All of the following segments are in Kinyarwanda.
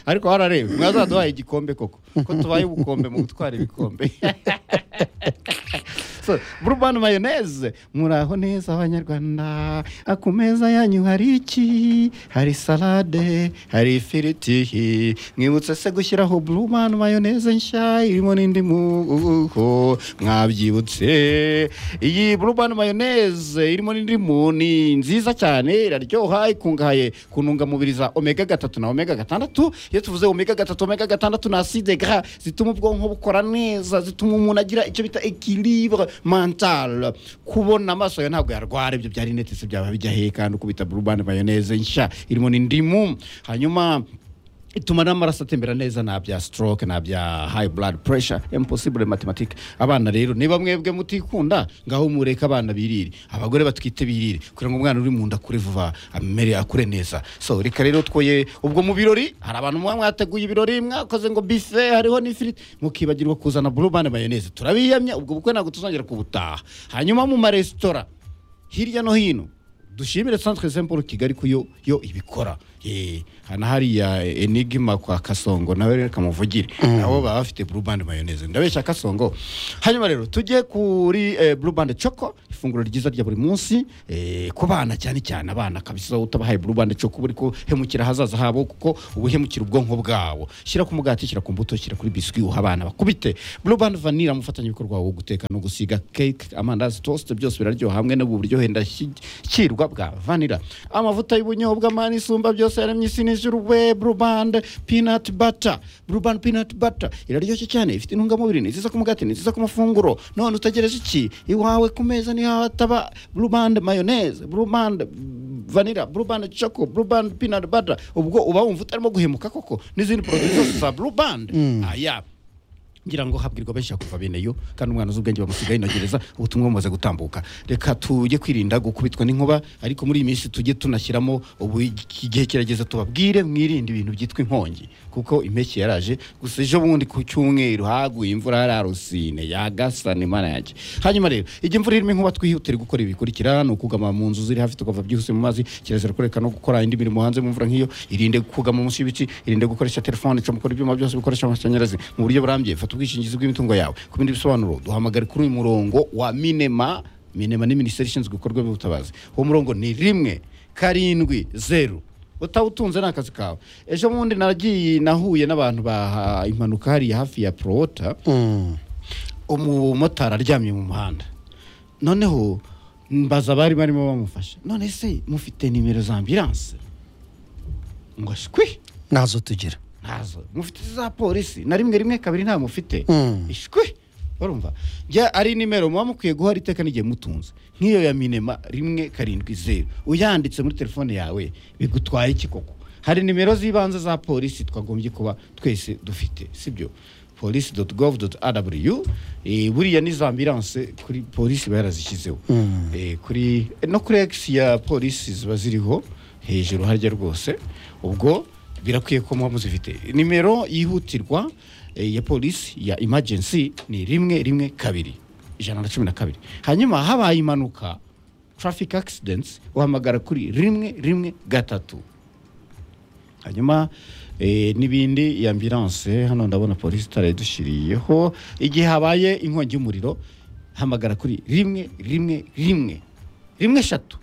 ariko wararebye mwazaduhaye igikombe koko ko tubaye ubukombe mu gutwara ibikombe So, burubani mayoneze muraho neza abanyarwanda ku meza yanyu hari iki hari salade hari ifiriti mwibutse se gushyiraho burubani mayoneze nshya irimo n'indimu mwabyibutse iyi burubani mayoneze irimo n'indimu ni nziza cyane iraryoha ikungahaye ku ntungamubiri za omega gatatu na omega gatandatu iyo tuvuze omega gatatu omega gatandatu ni aside gara zituma ubwonko bukora neza zituma umuntu agira icyo bita ekilibure mantale kubona amaso yawe ntabwo yarwara ibyo byari netese byaba bijya hehe kandi ukubita burubani mayoneze nshya irimo n'indimu hanyuma ituma n'amaraso atembera neza nta bya stroke nta bya high blood pressure impossible mathematic abana rero niba mwebwe mutikunda ngaho mureke abana birire abagore batwite birire kugira ngo umwana uri mu nda akure vuba amere akure neza so reka rero twoye ubwo mu birori hari abantu muba mwateguye ibirori mwakoze ngo bife hariho n'ifiriti mukibagirwa kuzana burubane mayoneze turabiyamya ubwo bukwe ntabwo tuzongera kubutaha hanyuma mu maresitora hirya no hino dushimire centre saint paul kigali ko yo yo ibikora Eh, hano hariya enigma kwa kasongo nawe rero kamuvugire nabo baba bafite blue band mayoneze ndabeshya kasongo hanyuma rero tujye kuri eh, blue band choco ifunguro ryiza rya buri munsi eh, ku bana cyane cyane abana kabisa utabahaye blue band choco buri kuhemukira ahazaza habo kuko uba uhemukira ubwonko bwabo shyira ku mugati shyira ku mbuto shyira kuri biswi uha abana bakubite blue band vanilla umufatanyabikorwa wo guteka no gusiga cake amandazi toast byose biraryoha hamwe no buryohe ndashyikirwa bwa vanilla amavuta y'ubunyobwa mani isumba byose yaremye isi n'ijuru we burubande pinati bata burubande pinati bata iraryoshye cyane ifite intungamubiri ni nziza ku mugati ni nziza ku mafunguro none utagereje iki iwawe ku meza niho hataba burubande mayoneze burubande vanira burubande choko burubande pinati bata ubwo uba wumva utarimo guhemuka koko n'izindi poroduwi zose za burubande aya ngira ngo habwirwa benshi kuva bene yo kandi umwana uzi ubwenge bamusigaye inogereza ubutumwa bumaze gutambuka reka tujye kwirinda gukubitwa n'inkuba ariko muri iyi minsi tujye tunashyiramo ubu igihe kirageze tubabwire mwirinde ibintu byitwa inkongi kuko impeshyi yaraje gusa ejo bundi ku cyumweru haguye imvura yararusine yagasana imana yanjye hanyuma rero igihe imvura irimo inkuba twihutire gukora ibikurikira ni ukugama mu nzu ziri hafi tukava byihuse mu mazi kirazira kureka no gukora indi mirimo hanze mu mvura nk'iyo irinde kugama munsi y'ibiti irinde gukoresha telefone icomokora ibyuma byose bikoresha amashanyarazi mu buryo burambye fata ubwishingizi bw'imitungo yawe ku bindi bisobanuro duhamagare kuri uyu murongo wa minema minema ni minisiteri ishinzwe ibikorwa by'ubutabazi uwo murongo ni rimwe karindwi zeru utawutunze ni akazi kawe ejo bundi nagiye nahuye n'abantu baha impanuka hariya hafi ya porota umumotari aryamye mu muhanda noneho mbaza abari barimo bamufasha none se mufite nimero za ambiranse ngo shwi nazo tugira ntazo mufite za polisi na rimwe rimwe kabiri nta mufite Mm. ishwi barumva njya ari nimero muba mukwiye guhora iteka n'igihe mutunze nk'iyo ya minema rimwe karindwi zeru uyanditse muri telefone yawe bigutwaye iki koko hari nimero z'ibanze za polisi twagombye kuba twese dufite sibyo polisi doti govu doti arabu buriya n'izo ambiranse kuri polisi iba yarazishyizeho Eh, kuri no kuri egisi ya polisi ziba ziriho hejuru harya rwose ubwo birakwiye ko muba muzifite nimero yihutirwa eh, ya polisi ya imajensi ni rimwe rimwe kabiri ijana na cumi na kabiri hanyuma habaye impanuka traffic accidents uhamagara kuri rimwe rimwe gatatu hanyuma eh, n'ibindi ya ambilanse hano ndabona polisi itarayidushiriyeho igihe habaye inkongi y'umuriro hamagara kuri rimwe rimwe rimwe rimwe eshatu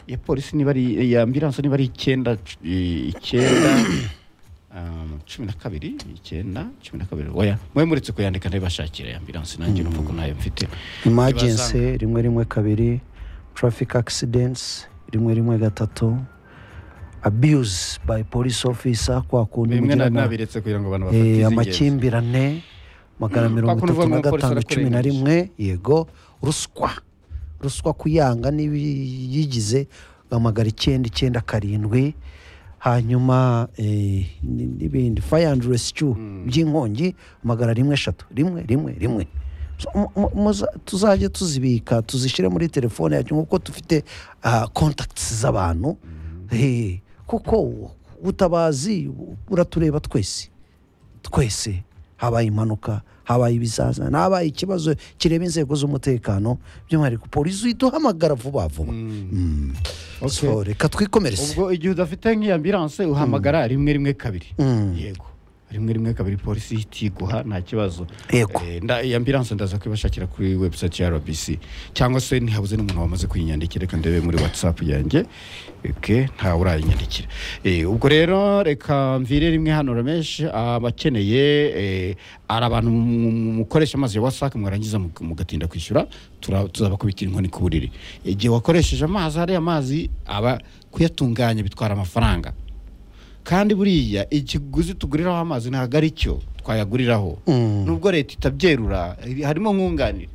ya polisi niba ari ya ambilanse niba ari icyenda c- eh, icyenda um, cumi na kabiri icyenda cumi na kabiri oya mwe muretse kuyandika ndabibashakira ya ambilanse nanjye numva ko ntayo mfite imagensi rimwe rimwe kabiri traffic accidents rimwe rimwe gatatu abuse by police officer kwa kuntu bimwe na- mugirana, nabiretse kugira ngo abantu eh, bafate iz'ingenzi amakimbirane magana Mm, mirongo kwa kuntu itatu uvuga na ngo umupolisi gatanu cumi na arakurenganyije. rimwe yego ruswa ruswa kuyanga n'ibiyigize uhamagara icyenda icyenda karindwi hanyuma eh, n- n'ibindi fire and rescue by'inkongi hamagara rimwe eshatu rimwe rimwe rimwe So, mu- mu- muza- tuzajye tuzibika tuzishyire muri telefone yacu nk'uko dufite ah, contacts z'abantu Eh, kuko ubutabazi buratureba twese twese habaye impanuka habaye ibizaza habaye ikibazo kireba inzego z'umutekano by'umwihariko polisi iduhamagara vuba vuba Mm. Okay. So, reka twikomereze ubwo igihe udafite nk'iyo ambulance uhamagara rimwe rimwe kabiri Mm. yego rimwe rimwe kabiri polisi ihita iguha nta kibazo Yego. Eh, nda- iyi ambulance ndaza kubibashakira kuri website ya rbc cyangwa se ntihabuze n'umuntu wamaze kuyinyandikira reka ndebe muri whatsapp yanjye ke ntawe urayinyandikira Eh, ubwo rero reka mvire rimwe hano ramesh abakeneye eh, ari abantu mu- mu- mukoresha amazi ya wasac mwarangiza mu- mugatinda kwishyura tura- tuzabakubitira inkoni ku buriri igihe wakoresheje amazi ariya mazi aba kuyatunganya bitwara amafaranga kandi buriya ikiguzi tuguriraho amazi ntabwo ari cyo twayaguriraho Mm. nubwo leta itabyerura eh, harimo nkunganire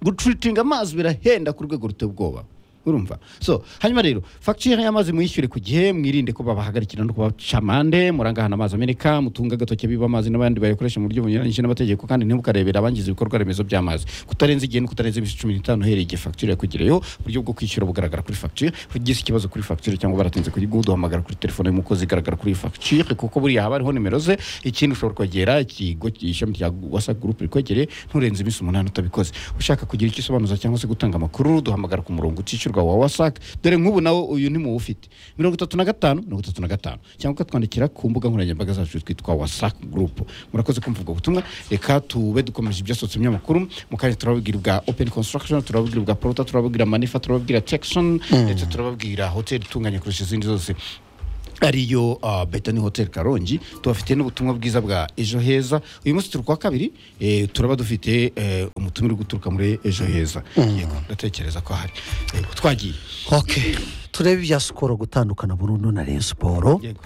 guturitinga amazi birahenda ku rwego ruteye ubwoba urumva so hanyuma rero fagitire y'amazi muyishyure ku gihe mwirinde ko babahagarikira no kubaca amande murangahana amazi ameneka mutunga agatoki abiba amazi n'abandi bayakoresha mu buryo bunyuranyije n'amategeko kandi ntimukarebera abangiza ibikorwa remezo by'amazi kutarenza igihe no kutarenza iminsi cumi n'itanu uhereye igihe fagitire yakugereyeho uburyo bwo kwishyura bugaragara kuri fagitire ugize ikibazo kuri fagitire cyangwa baratinze kuyiguha duhamagara kuri telefone y'umukozi igaragara kuri fagitire kuko buriya haba hariho nimero ze ikindi ushobora kwegera ikigo ishami rya wasac group rikwegereye nturenze iminsi umunani utabikoze ushaka kugira icyo usobanuza cyangwa se gutanga amakuru duhamagara ku murongo utishyurwa wa wasac dore nk'ubu nawe uyu ntimuwufite mirongo itatu na gatanu mirongo itatu na gatanu cyangwa ukatwandikira ku mbuga nkoranyambaga zacu twitwa wasac group murakoze kumva ubwo butumwa reka tube dukomeje ibyasohotse mu binyamakuru mu kanya turababwira ubwa open construction turababwira ubwa prota turababwira manifa turababwira texon ndetse turababwira hoteli itunganye kurusha izindi zose ariyo uh, betani hotel karongi tubafite n'ubutumwa bwiza bwa ejo heza uyu munsi turi kuwa kabiri eh, turaba dufite eh, umutumire uri guturuka muri ejo heza yego ndatekereza ko ahari yego twagiye Okay. turebe ibya sikoro gutandukana burundu na reyo siporo Yego.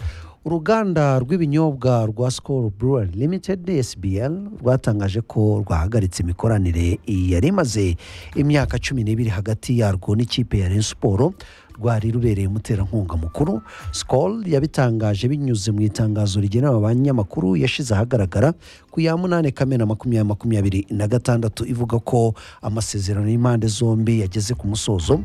uruganda rw'ibinyobwa rwa sikoro burari limitedi sbl rwatangaje ko rwahagaritse imikoranire yari imaze imyaka cumi n'ibiri hagati yarwo n'ikipe ya reyo siporo rwari rubereye umuterankunga mukuru sikoro yabitangaje binyuze mu itangazo rigenewe abanyamakuru yashyize ahagaragara ku ya munani kamena makumyabiri makumyabiri na gatandatu ivuga ko amasezerano y'impande zombi yageze ku musozo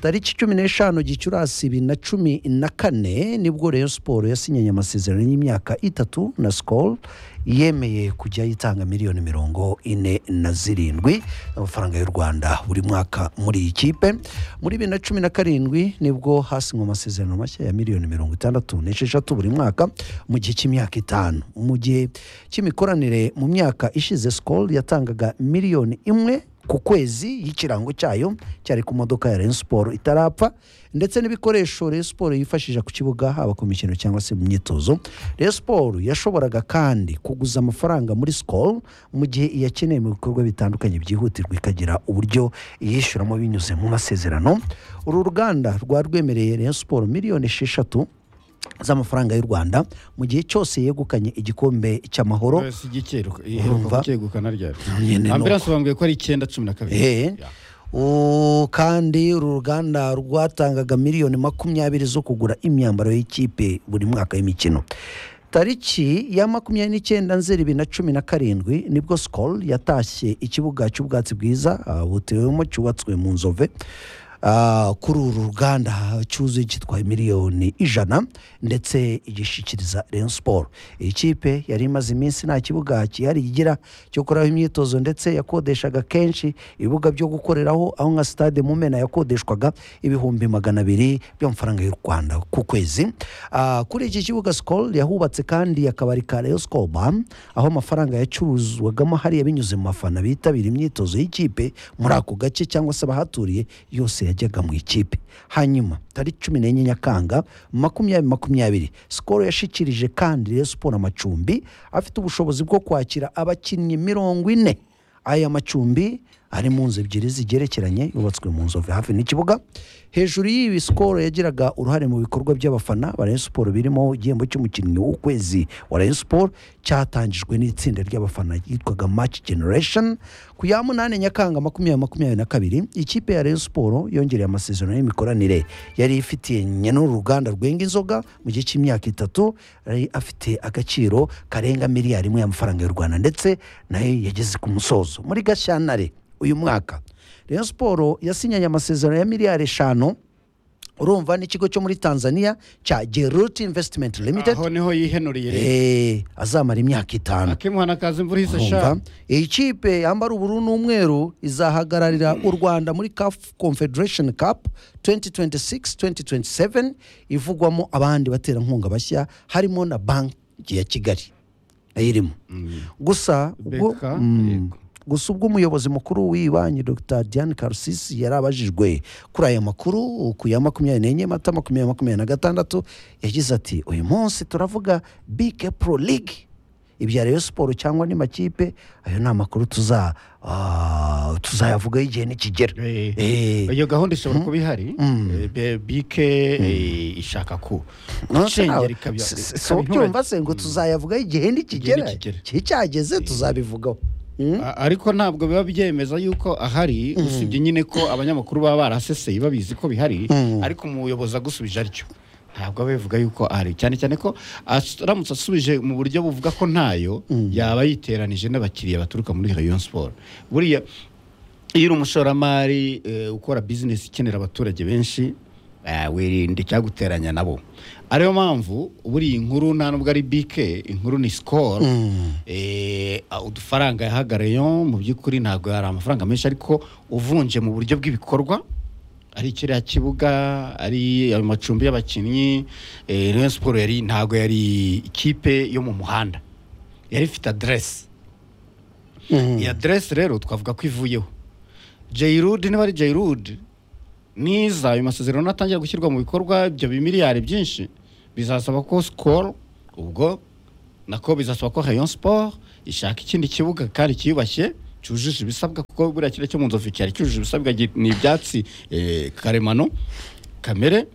tariki cumi n'eshanu gicurasi bibiri na cumi na kane nibwo reyo siporo yasinyanye amasezerano y'imyaka itatu na sikoro yemeye kujya yitanga miliyoni mirongo ine na zirindwi amafaranga y'u rwanda buri mwaka muri iyi kipe muri bibiri na cumi na karindwi nibwo hasinywe amasezerano mashya ya miliyoni mirongo itandatu n'esheshatu buri mwaka mu gihe cy'imyaka itanu mu gihe cy'imikoranire mu myaka ishize sikoro yatangaga miliyoni imwe ku kwezi y'ikirango cyayo cyari ku modoka ya Rayon Sport itarapfa ndetse n'ibikoresho Rayon Sport yifashisha ku kibuga haba ku mikino cyangwa se mu myitozo Rayon Sport yashoboraga kandi kuguza amafaranga muri Skol mu gihe iyakeneye mu bikorwa bitandukanye byihutirwa ikagira uburyo yishyuramo binyuze mu masezerano uru ruganda rwari rwemereye Rayon Sport miliyoni esheshatu z'amafaranga y'u Rwanda mu gihe cyose yegukanye igikombe cy'amahoro Wese igikeruka- iheruka Urumva? gukegukana ryari Nyine ni ambulance bambwiye ko ari icyenda cumi na kabiri Eh. Ya. U- kandi uru ruganda rwatangaga miliyoni makumyabiri zo kugura imyambaro y'ikipe buri mwaka y'imikino tariki ya makumyabiri n'icyenda nzeri bibiri na cumi na karindwi nibwo sikoro yatashye ikibuga cy'ubwatsi bwiza ah, butewemo cyubatswe mu nzove Ah, kuri uru ruganda cyuzuye cyitwaye miliyoni ijana ndetse igishyikiriza Rayon Sport iyi kipe yari imaze iminsi nta kibuga cyihariye igira cyo koraho imyitozo ndetse yakodeshaga kenshi ibibuga byo gukoreraho aho nka stade Mumena yakodeshwaga ibihumbi magana abiri by'amafaranga y'u Rwanda ku kwezi Ah, kuri iki kibuga Skol yahubatse kandi akabari ka Rayon Skol Bar aho amafaranga yacuruzwagamo hariya binyuze mu bafana bitabira imyitozo y'ikipe muri ako gace cyangwa se abahaturiye yose yajyaga mu ikipe hanyuma tariki cumi n'enye nyakanga makumyabiri makumyabiri sikoro yashikirije kandi Rayon Sport amacumbi afite ubushobozi bwo kwakira abakinnyi mirongo ine aya macumbi ari mu nzu ebyiri zigerekeranye yubatswe mu nzove hafi n'ikibuga hejuru y'ibi sikoro yagiraga uruhare mu bikorwa by'abafana ba Rayon Sport birimo igihembo cy'umukinnyi w'ukwezi wa Rayon Sport cyatangijwe n'itsinda ry'abafana ryitwaga Match Generation ku ya munani Nyakanga makumyabiri makumyabiri na kabiri ikipe ya Rayon Sport yongereye amasezerano y'imikoranire yari ifitiye nyene uruganda rwenga inzoga mu gihe cy'imyaka itatu yari afite agaciro karenga miliyari imwe y'amafaranga y'u Rwanda ndetse nayo yageze ku musozo muri Gashyantare uyu mwaka Rayon Sport yasinyanye amasezerano ya miliyari eshanu urumva n'ikigo cyo muri tanzania cya geruti investimenti limitedi aho niho yihenuriye rero Eh, azamara imyaka itanu akimwana kaza imvura ihise Umva, sha iyi kipe yambara ubururu n'umweru izahagararira u rwanda muri caf confederation cup 2026-2027 ivugwamo abandi baterankunga bashya harimo na banki ya kigali ayirimo gusa ubwo Beka, mm, yego. gusa ubwo umuyobozi mukuru w'iyi banki dr diane karusisi yari abajijwe kuri aya makuru ku ya makumyabiri n'enye mata makumyabiri makumyabiri na gatandatu yagize ati uyu munsi turavuga bike pro league ibya rayon siporo cyangwa ni makipe ayo ni amakuru tuza ah, tuzayavugaho igihe nikigera Eh, Eh. iyo gahunda ishobora kuba ihari Mm. Eh, be- bike eh, ishaka ku gucengera ikabya- ikaba inturage. sobyumva se ngo tuzayavugaho igihe nikigera nikigera. cyageze tuzabivugaho Mm. A- ariko ntabwo biba byemeza yuko ahari usibye nyine ko abanyamakuru baba baraseseye babizi ko bihari Mm. ariko umuyobozi agusubije aryo ntabwo aba bivuga yuko ahari cyane cyane ko as- aramutse asubije mu buryo buvuga ko ntayo yaba yiteranije n'abakiriya baturuka muri Rayon Sport buriya iyo uri umushoramari eh, ukora bizinesi ikenera abaturage benshi eh, wirinda icyaguteranya nabo ariyo mpamvu buriya inkuru nta nubwo ari bike inkuru ni sikoro eh, a- udufaranga yahagarayo mu by'ukuri ntabwo hari amafaranga menshi ariko uvunje mu buryo bw'ibikorwa ari kiriya kibuga ari ayo macumbi y'abakinnyi eh, Rayon Sport yari ntabwo yari ikipe yo mu muhanda yari ifite aderesi Mm. iyi aderesi rero twavuga ko ivuyeho jayirudi niba ari jayirudi niza ayo masezerano natangira gushyirwa mu bikorwa ibyo bimiliyari byinshi bizasaba ko sikoro ubwo nako bizasaba ko rayon siporo ishaka ikindi kibuga kandi cyiyubashye cyujuje ibisabwa kuko buriya kiriya cyo mu nzovu cyari cyujuje ibisabwa gi- ni ibyatsi eh, karemano kamere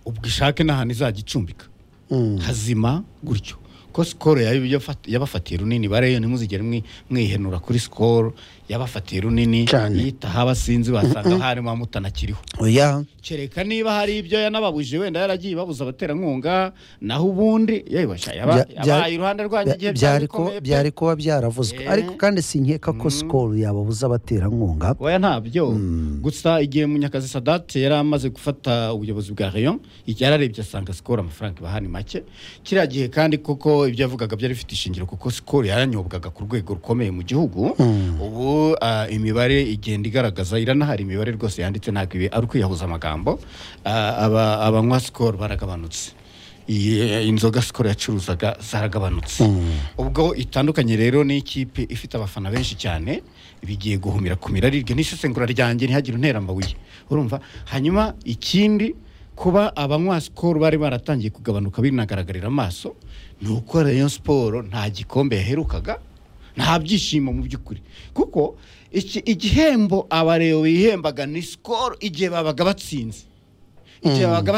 ubwo ishake n'ahantu izajya icumbika Mm. hazima gutyo ko sikoro yabi- yafat- yabafatiye runini bareyo ntimuzigere mwi- mwihenura kuri sikoro yabafatiye runini Cyane. yitaha abasinzi basanga harimo amutanakiriho oya kereka niba hari ibyo yanababujije wenda yaragiye babuza abaterankunga naho ubundi yabibasha Bya- bya- yabaye iruhande rwanjye bya- igihe byari ko- bikomeye pe. byari kuba byaravuzwe Eh. ariko kandi sinkeka ko sikoro yababuza abaterankunga oya ntabyo gusa igihe munyakazi sadate yari amaze gufata ubuyobozi bwa rayon yararebye asanga sikoro amafaranga ibaha ni make kiriya gihe kandi koko ibyo yavugaga byari bifite ishingiro kuko sikoro yaranyobwaga ku rwego rukomeye mu gihugu ubu ah, imibare igenda igaragaza iranahari imibare rwose yanditse ntabwo ibi ari ukwiyahuza amagambo Ah, aba- abanywa sikoro baragabanutse iyi- inzoga sikoro yacuruzaga zaragabanutse ubwo itandukanye rero n'ikipe ifite abafana benshi cyane bigiye guhumira ku miraribwe n'isesengura ryanjye ntihagire untera amabuye urumva hanyuma ikindi kuba abanywa sikoro bari baratangiye kugabanuka binagaragarira amaso ni uko rayon siporo nta gikombe yaherukaga nta byishimo mu by'ukuri kuko iki- igihembo abareo bihembaga ni sikoro igihe babaga batsinze igihe babaga